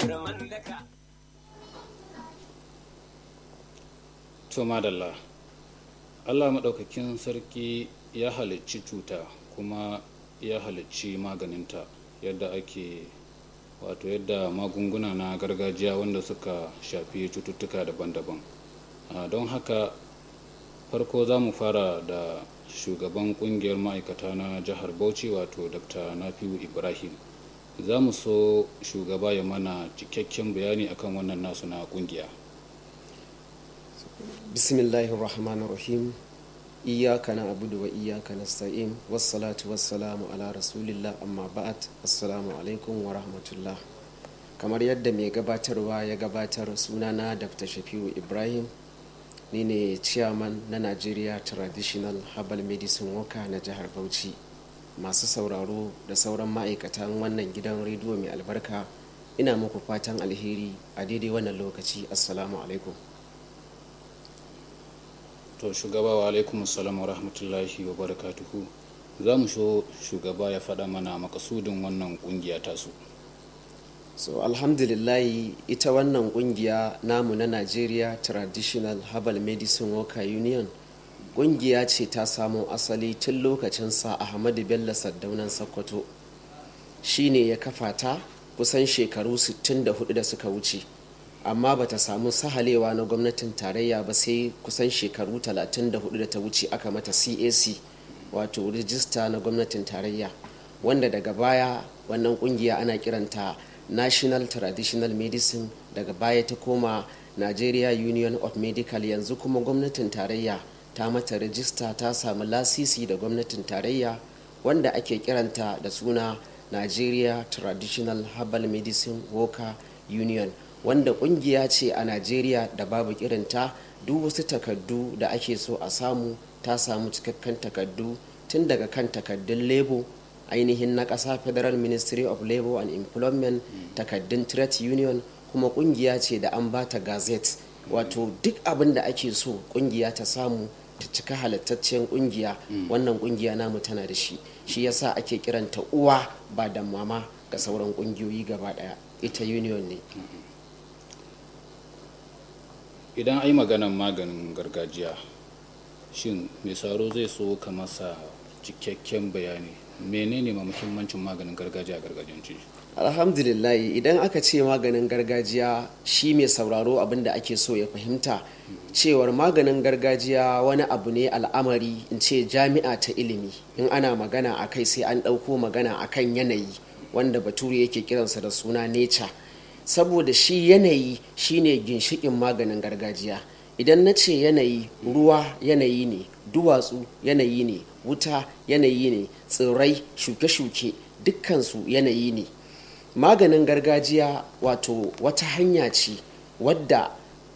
turman daka to madalla allah maɗaukakin sarki ya halicci cuta kuma ya halicci maganinta yadda ake wato yadda magunguna na gargajiya wanda suka shafi cututtuka daban-daban Ah, don haka farko za mu fara da shugaban kungiyar ma'aikata na jihar bauchi wato dr nafiu ibrahim za mu so shugaba ya mana cikakken bayani akan wannan nasu na kungiya bismillahir rahmanir rahim iyyaka na'budu wa iyyaka nasta'in wassalatu wassalamu ala rasulillah amma ba'd assalamu alaikum wa rahmatullah kamar yadda mai gabatarwa ya gabatar sunana dr shafiu ibrahim ni ne chairman na nigeria traditional herbal medicine worker na jihar bauchi masu sauraro da sauran ma'aikatan wannan gidan rediyo mai albarka ina muku fatan alheri a daidai wannan lokaci assalamu alaikum to shugaba wa alaikum salam wa rahmatullahi wa barakatuhu za mu so shugaba ya faɗa mana makasudin wannan kungiya tasu so alhamdulillahi ita wannan kungiya namu na nigeria traditional herbal medicine worker union kungiya ce ta samo asali tun lokacin sa ahmadu bello saddaunan sokoto shine ya kafa ta kusan shekaru 64 da suka wuce amma bata samu sahalewa na gwamnatin tarayya ba sai kusan shekaru 34 da ta wuce aka mata cac wato rijista na gwamnatin tarayya wanda daga baya wannan kungiya ana kiranta national traditional medicine daga baya ta koma nigeria union of medical yanzu kuma gwamnatin tarayya ta mata rijista ta samu lasisi da gwamnatin tarayya wanda ake kiranta da suna nigeria traditional herbal medicine worker union wanda kungiya ce a nigeria da babu kirinta duk wasu takardu da ake so a samu ta samu cikakken takardu tun daga kan takardun lebo ainihin na ƙasa federal ministry of labor and employment takaddun trade union kuma kungiya ce da an bata gazette wato duk abin da ake so kungiya ta samu ta cika halittaccen kungiya wannan kungiya namu tana da shi shi yasa ake kiranta uwa ba da mama ga sauran kungiyoyi gaba daya ita union ne idan ai maganan maganin gargajiya shin mai saro zai so ka masa cikakken bayani menene ma muhimmancin maganin gargajiya a gargajiyance alhamdulillah idan aka ce maganin gargajiya shi mai sauraro abin da ake so ya fahimta cewar maganin gargajiya wani abu ne al'amari in ce jami'a ta ilimi in ana magana a kai sai an ɗauko magana a kan yanayi wanda bature yake kiransa da suna nature saboda shi yanayi shine ginshikin maganin gargajiya idan na ce yanayi ruwa yanayi ne duwatsu yanayi ne wuta yanayi ne tsirrai shuke-shuke dukkansu yanayi ne maganin gargajiya wato wata hanya ce wadda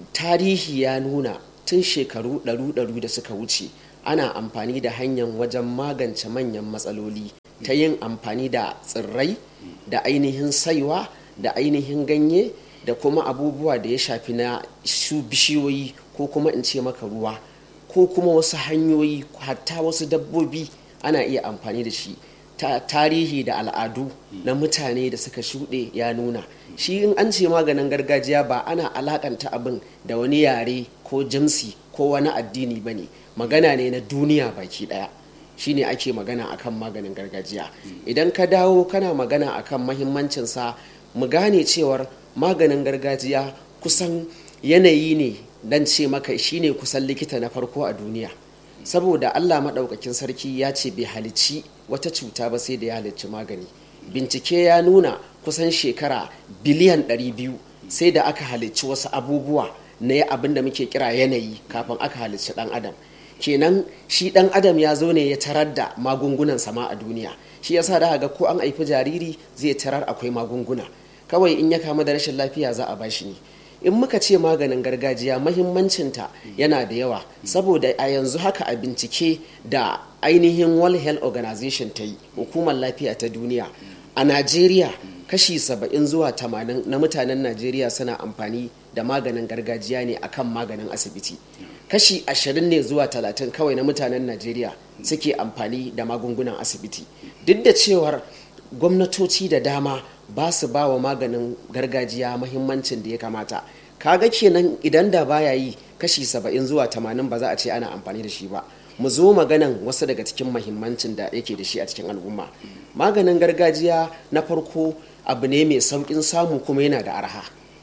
tarihi ya nuna tun shekaru ɗaru-ɗaru da suka wuce ana amfani da hanyar wajen magance manyan matsaloli ta yin amfani da tsirrai da ainihin saiwa da ainihin ganye da kuma abubuwa da ya shafi na su bishiyoyi ko kuma in ce maka ruwa ko kuma wasu hanyoyi hatta wasu dabbobi ana iya amfani da shi ta tarihi da al'adu na mutane da suka shuɗe ya nuna shi in an ce maganin gargajiya ba ana alakanta abin da wani yare ko jamsi ko wani addini ba ne magana ne na duniya baki ɗaya shine ake magana akan maganin gargajiya idan ka dawo kana magana akan mahimmancinsa mu gane cewar maganin gargajiya kusan yanayi ne dan ce maka shine kusan likita na farko a duniya saboda allah maɗaukakin sarki ya ce bai halicci wata cuta ba sai da ya halicci magani bincike ya nuna kusan shekara biliyan 200 sai da aka halicci wasu abubuwa na abin da muke kira yanayi kafin aka halicci ɗan adam kenan shi ɗan adam ya zo ne ya tarar da magungunan sama a duniya shi yasa da ga ko an haifi jariri zai tarar akwai magunguna kawai in ya kama da rashin lafiya za a bashi ne in muka ce maganin gargajiya mahimmancinta yana da yawa saboda a yanzu haka a bincike da ainihin world health organization ta yi hukumar lafiya ta duniya a najeriya kashi 70 zuwa 80 na mutanen najeriya suna amfani da maganin gargajiya ne akan maganin asibiti kashi 20 ne zuwa 30 kawai na mutanen najeriya suke amfani da magungunan asibiti duk da cewar gwamnatoci da dama ba su ba wa maganin gargajiya mahimmancin da ya kamata kaga kenan idan da baya yi kashi saba'in zuwa tamanin ba za a ce ana amfani da shi ba mu zo maganan wasu daga cikin mahimmancin da yake da shi a cikin al'umma maganin gargajiya na farko abu ne mai sauƙin samu kuma yana da arha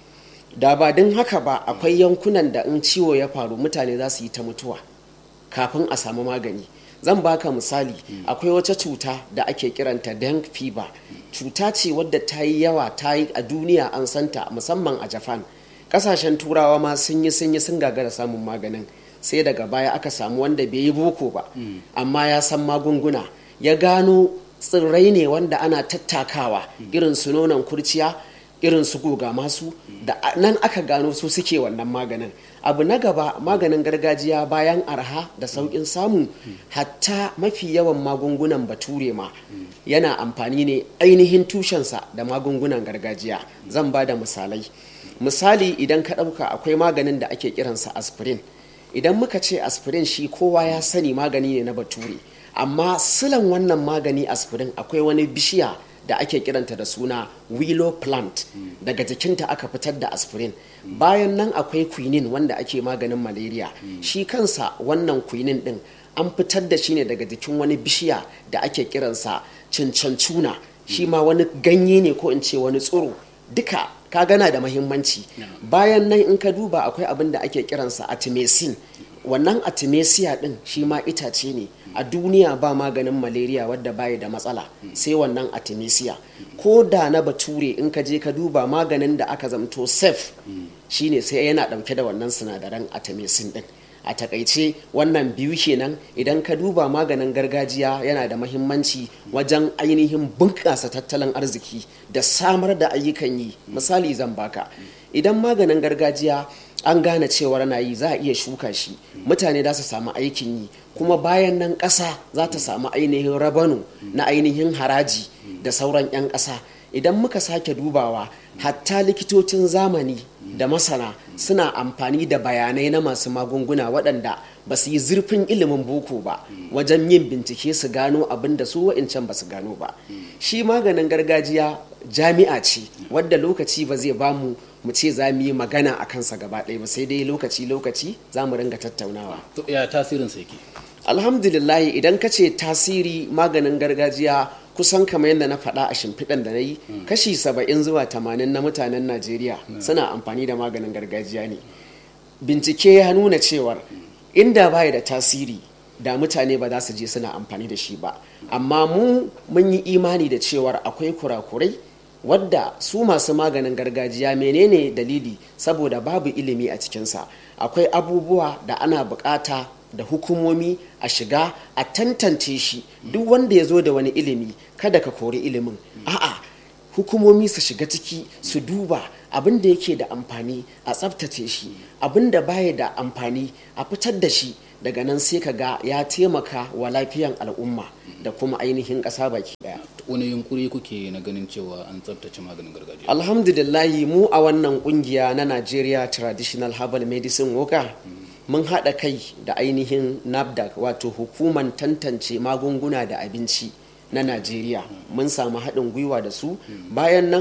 da ba don haka ba akwai yankunan da in ciwo ya faru mutane za su yi ta mutuwa kafin a samu magani zan baka misali akwai wata cuta da ake kiranta dengue fever cuta ce wadda ta yi yawa ta yi a duniya an santa musamman a japan kasashen turawa ma sun yi sun yi sun gagara samun maganin sai daga baya aka samu wanda bai yi boko ba amma ya san magunguna ya gano tsirrai ne wanda ana tattakawa irin su nonon kurciya irin su goga masu da nan aka gano su suke wannan maganin abu na gaba maganin gargajiya bayan arha da sauƙin samu hatta mafi yawan magungunan bature ma yana amfani ne ainihin tushensa da magungunan gargajiya zan ba da misalai misali idan ka ɗauka akwai maganin da ake kiransa aspirin idan muka ce aspirin shi kowa ya sani magani ne na bature amma silan wannan magani aspirin akwai wani bishiya da ake kiranta da suna willow plant daga jikinta aka fitar da aspirin bayan nan akwai quinine wanda ake maganin malaria shi kansa wannan quinine din an fitar da shi ne daga jikin wani bishiya da ake kiransa cincancuna shi ma wani ganye ne ko in ce wani tsiro duka ka gana da mahimmanci bayan nan in ka duba akwai abin da ake kiransa artemisinin wannan artemisia din shi ma itace ne a duniya ba maganin malaria wadda baya da matsala sai wannan artemisia ko da na bature in ka je ka duba maganin da aka zamto safe shine sai yana dauke da wannan sinadaran artemisin din a takaice wannan biyu kenan idan ka duba maganin gargajiya yana da mahimmanci wajen ainihin bunƙasa tattalin arziki da samar da ayyukan yi misali zan baka idan maganin gargajiya an gane cewar na yi za a iya shuka shi mutane za su samu aikin yi kuma bayan nan ƙasa za ta samu ainihin rabanu na ainihin haraji da sauran 'yan ƙasa idan muka sake dubawa hatta likitocin zamani da masana suna amfani da bayanai na masu magunguna waɗanda ba su yi zurfin ilimin boko ba wajen yin bincike su gano abin da su wa'incan ba su gano ba shi maganin gargajiya jami'a ce wadda lokaci ba zai bamu mu ce za mu yi magana a kansa gaba ɗaya ba sai dai lokaci lokaci za mu ringa tattaunawa ya tasirin sa yake alhamdulillah idan ka ce tasiri maganin gargajiya kusan kamar yadda na faɗa a shimfiɗan da na yi kashi saba'in zuwa tamanin na mutanen najeriya suna amfani da maganin gargajiya ne bincike ya nuna cewar inda baya da tasiri da mutane ba za su je suna amfani da shi ba amma mu mun yi imani da cewar akwai kurakurai wadda su masu maganin gargajiya menene dalili saboda babu ilimi a cikinsa akwai abubuwa da ana bukata da hukumomi a shiga a tantance shi duk wanda ya zo da wani ilimi kada ka kori ilimin a'a hukumomi su shiga ciki su duba abin da yake da amfani a tsabtace shi abin da baya da amfani a fitar da shi daga nan sai ka ga ya taimaka wa lafiyan al'umma da kuma ainihin ƙasa baki daya wani yunkuri kuke na ganin cewa an tsabtace maganin gargajiya alhamdulillahi mu a wannan kungiya na nigeria traditional herbal medicine woka mun haɗa kai da ainihin nafdac wato hukuman tantance magunguna da abinci na najeriya mun samu haɗin gwiwa da su bayan nan